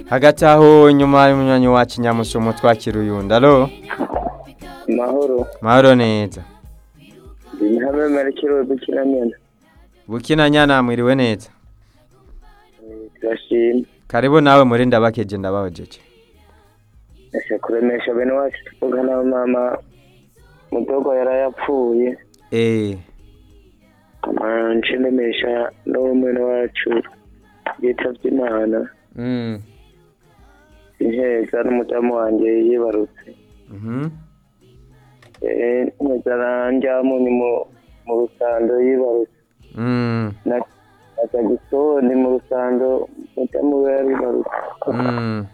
hagati aho nyuma y'umunywanyi wacu nyamusumo twakira uyundi alo mahoro mahoro neza ndi hamwe merekero dukinanyana bukina nyana mwiriwe neza turashima karibu nawe muri ndabakeje ndabahojeje ese kuremesha bene wacu tuvuga na mama mudogo yarayapfuye eh nce ndemesha n'uwo mwene wacu yitavye imana mm inteza n'umudamu wanje yibarutse mhm Eh, nteza ranjyamunyi mu mu rusando yibarutse mm na na tagisoni mu rusando mudamu we yaribarutse mm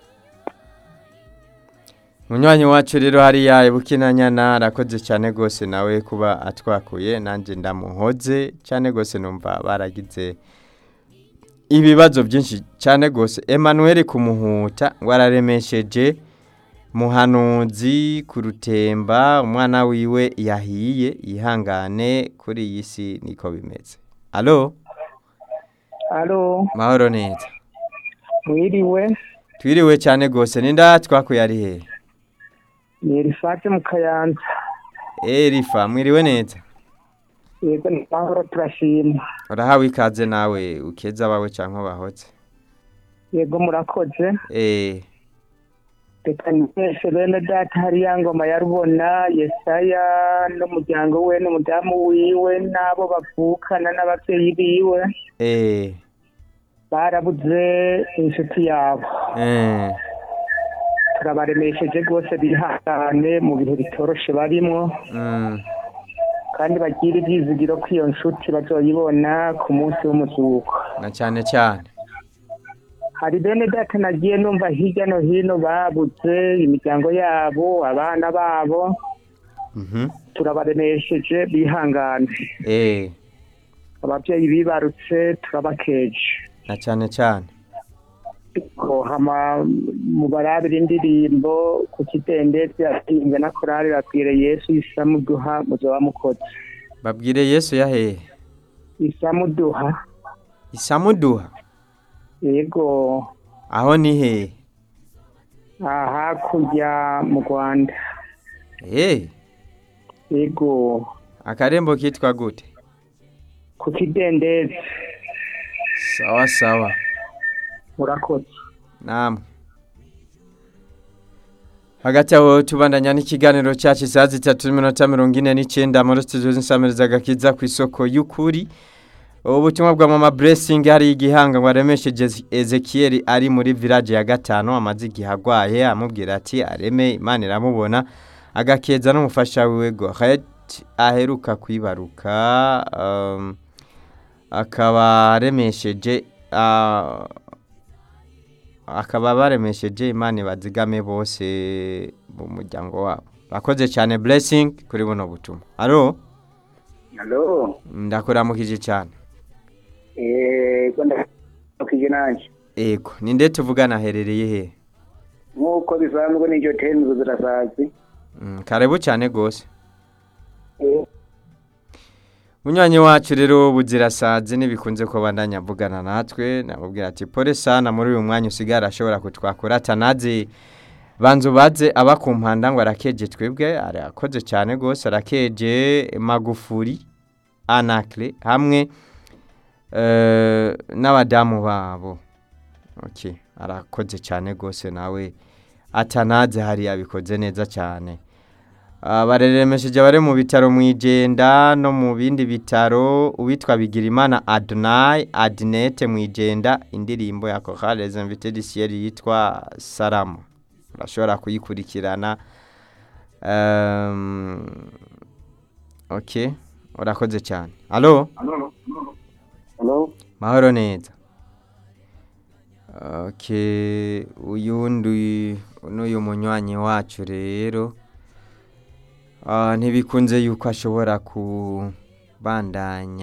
munywanyi wacu rero hariya bukina nyana arakoze cyane gose nawe kuba atwakuye nanje ndamuhoze cyane gose numva baragize ibibazo byinshi cyane gose Emmanuel kumuhuta ngo araremesheje muhanuzi ku rutemba umwana wiwe yahiye yihangane kuri iyi si niko bimeze alo alo mahoro neza mwiriwe twiriwe cyane gose ninda twakuye ari hehe ni rifate mu kayanza Eh rifa mwiriwe neza yego ni mahoro turashima urahawe ikaze nawe ukeza abawe cyangwa bahoze yego murakoze eh reka mwese bene data hariya ngoma ya rubona yesaya n'umuryango we n'umudamu wiwe n'abo bavukana n'ababyeyi biwe eh barabuze inshuti yabo eh turabaremesheje rwose bihangane mu bihe bitoroshe barimwo mm kandi bagire ibyizigiro ko iyo nshuti bazoyibona ku munsi w'umuzuko na cyane cyane hari bene data nagiye numva hirya no hino babuze imiryango yabo abana babo mhm turabaremesheje bihangane eh ababyeyi bibarutse turabakeje na cyane cyane ko hama mubarabira indirimbo ku kidendezi yatinze na korali babwire yesu isamuduha muzoba mukoze babwire Yesu yahehe isamuduha isamuduha yego aho ni hehe aha hakurya mu rwanda eh yego akarembo kitwa gute ku kidendezi sawa sawa murakoze namwe hagati aho tubandanya n'ikiganiro cyacu isaha zitatu n'iminota mirongo ine n'icyenda muri studio z'insamiriza agakiza ku isoko y'ukuri ubutumwa bwa mama blessing hari igihanga ngo aremesheje ezekiel ari muri village ya gatanu amaze igihe agwaye amubwira ati areme imana iramubona agakeza n'umufasha wiwe gohet aheruka kwibaruka um, akaba aremesheje ah, akaba baremesheje imana ibazigame bose mu muryango wabo bakoze cyane blessing kuri buno butumwa alo halo ndakuramukije cyane yego ndakije nanje ego ninde tuvugana aherereye he nk'uko bisanzwe n'iryo teni zirasazi Mm, karibu cyane gose munywanyi wacu rero buzirasazi ntibikunze ko bandanya avugana natwe namubwira ati pole sana muri uyu mwanya usigara ashobora kutwakura atanazi banza ubaze aba ku mpanda ngo arakeje twebwe arakoze cyane rwose arakeje magufuri anakle hamwe eh, n'abadamu babo okay. arakoze cyane rwose nawe atanaze hariya abikoze neza cyane Ah, bareremesheje bari mu bitaro mu igenda no mu bindi bitaro uwitwa bigirimana adonai adinete mu igenda indirimbo ya chorale invité du ciel yitwa salamu urashobora kuyikurikirana um, ok urakoze cyane alo halo mahoro neza ok uyundi n'uyu munywanyi wacu rero Ah, ntibikunze yuko ashobora kubandanya